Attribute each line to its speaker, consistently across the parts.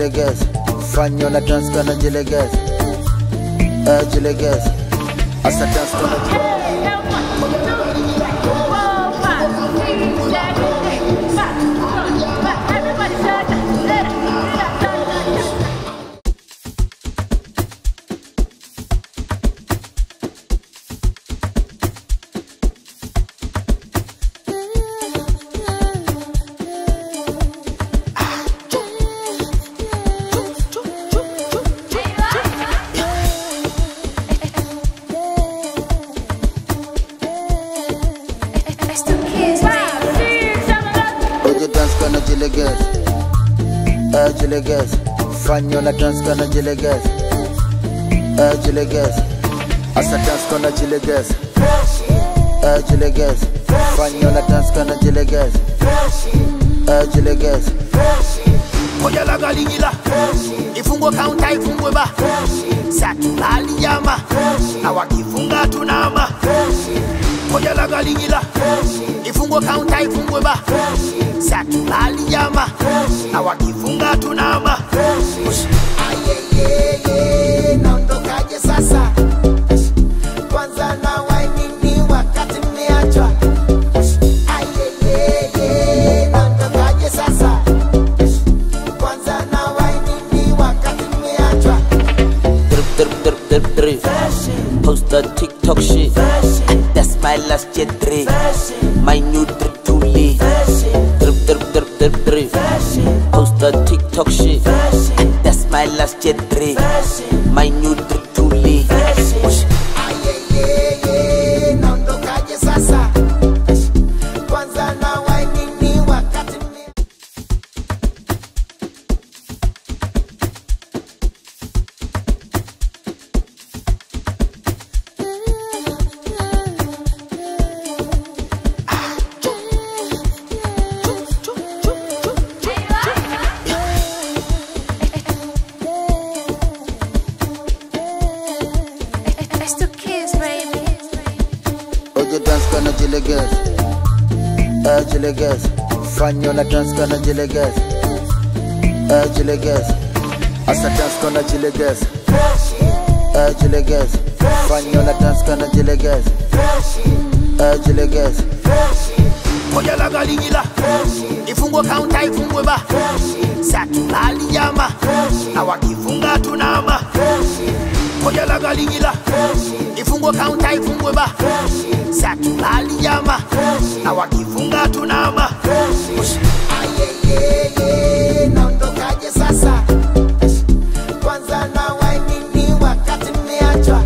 Speaker 1: jilegeze fanya una dance kana jilegeze eh jilegeze asa dance kana jilegeze Oje dance kana jilegeze eh jilegeze fanya una dance kana jilegeze eh jilegeze asa dance kana jilegeze eh jilegeze fanya una dance kana jilegeze eh jilegeze
Speaker 2: moja la galigila ifungwe kaunta ifungwe ba satulali jama na wakifunga tunama moja la galigila ifungwe kaunta ifungwe ba satulali jama na wakifunga tunama
Speaker 3: Ayeyeye, naondokaje sasa? Kwanza na wainini wakati mmeachwa. Ayeyeye, naondokaje sasa? Kwanza na wainini wakati mmeachwa.
Speaker 4: drip, drip, drip, drip, drip. Post the TikTok shit. That's my last year drip. My new drip truly. Drip, drip, drip, drip, drip. Post the TikTok shit. That's my last year drip. My new drip truly.
Speaker 3: Ayeyeye, naondokaje sasa? Kwanza na wainini wakati mme
Speaker 1: Oje dance kana jilegeze eh jilegeze fanya una dance kana jilegeze eh jilegeze asa dance kana jilegeze eh jilegeze fanya una dance kana jilegeze eh jilegeze
Speaker 2: moja la galigila ifungwe kaunta ifungwe ba satulali jama na wakifunga tunama moja la galigila ifungwe kaunta ifungwe ba satulali jama na wakifunga tunama
Speaker 3: Ayeyeye, naondokaje sasa? Kwanza na wainini wakati mmeachwa.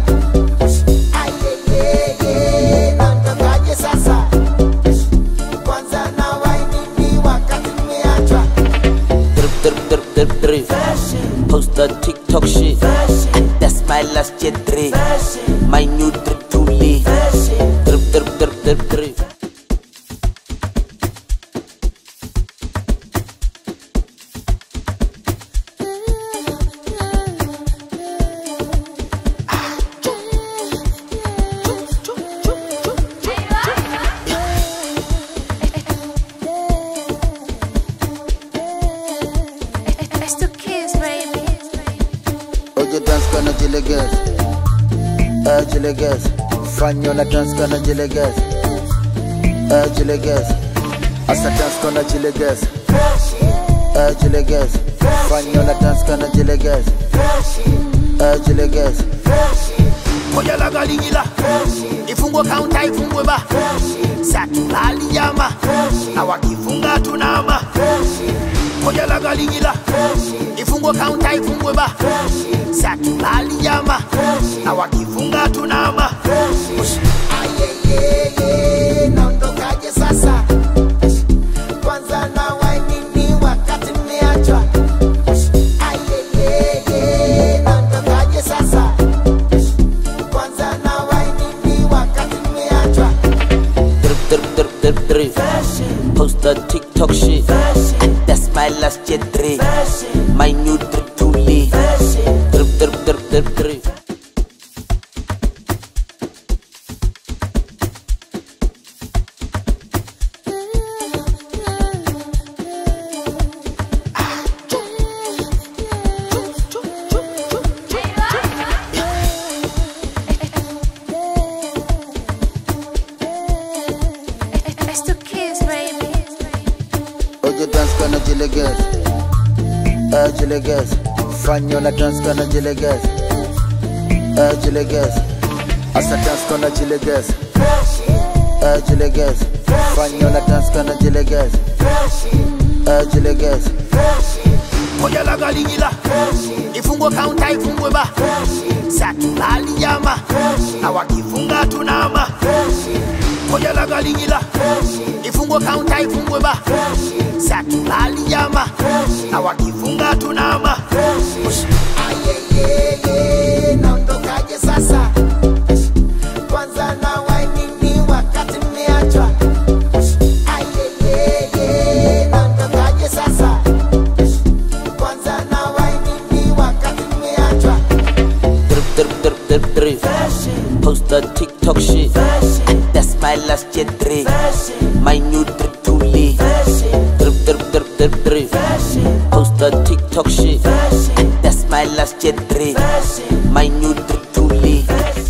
Speaker 3: Ayeyeye, naondokaje sasa? Kwanza na wainini wakati mmeachwa.
Speaker 4: Drip, drip, drip, drip, drip. Post the TikTok shit. That's my last year drip. My new drip truly. Drip, drip, drip, drip, drip.
Speaker 1: Oje dance kana jilegeze eh jilegeze fanya una dance kana jilegeze eh jilegeze asa dance kana jilegeze eh jilegeze fanya una dance kana jilegeze eh jilegeze
Speaker 2: moja la galigila ifungwe kaunta ifungwe ba satulali jama na wakifunga tunama moja la galigila ifungwe kaunta ifungwe ba satulali jama na wakifunga tunama
Speaker 3: Ayeyeye, naondokaje sasa? Kwanza na wainini wakati mmeachwa. Ayeyeye, naondokaje sasa? Kwanza na wainini wakati mmeachwa.
Speaker 4: Drip, drip, drip, drip, drip. Post the TikTok shit. That's my last year drip. My new drip truly. Drip, drip, drip, drip, drip.
Speaker 1: jilegeze fanya una dance kana jilegeze eh jilegeze asa dance kana jilegeze eh jilegeze fanya una dance kana jilegeze eh jilegeze
Speaker 2: moja la galigila ifungwe kaunta ifungwe ba satulali jama na wakifunga tunama moja la galigila ifungwe kaunta ifungwe ba satulali jama na wakifunga tunama
Speaker 3: ayeyeye naondokaje sasa kwanza na wainini wakati mmeachwa ayeyeye naondokaje sasa kwanza na wainini wakati mmeachwa
Speaker 4: Drip, drip, drip, drip, drip. Post the TikTok shit. And that's my last year drip. My new drip too lit. Drip, drip, drip, drip, drip. Post the TikTok shit. And that's my last year drip. My new drip too lit.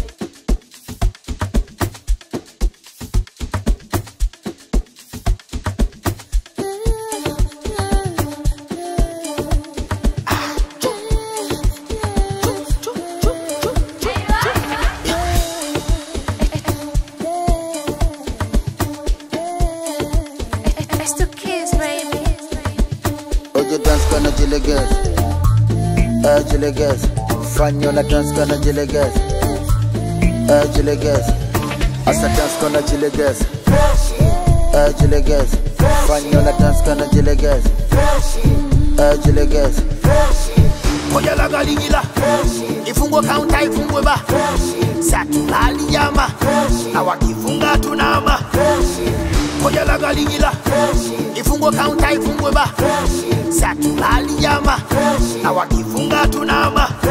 Speaker 5: It's the kids, baby.
Speaker 1: oje dance kana jilegeze eh jilegeze fanya una dance kana jilegeze eh jilegeze asa dance kana jilegeze eh jilegeze fanya una dance kana jilegeze eh jilegeze
Speaker 2: moja la galigila ifungwe kaunta ifungwe ba satulali jama na wakifunga tunama moja la galigila ifungwe kaunta ifungwe ba satulali jama na wakifunga tunama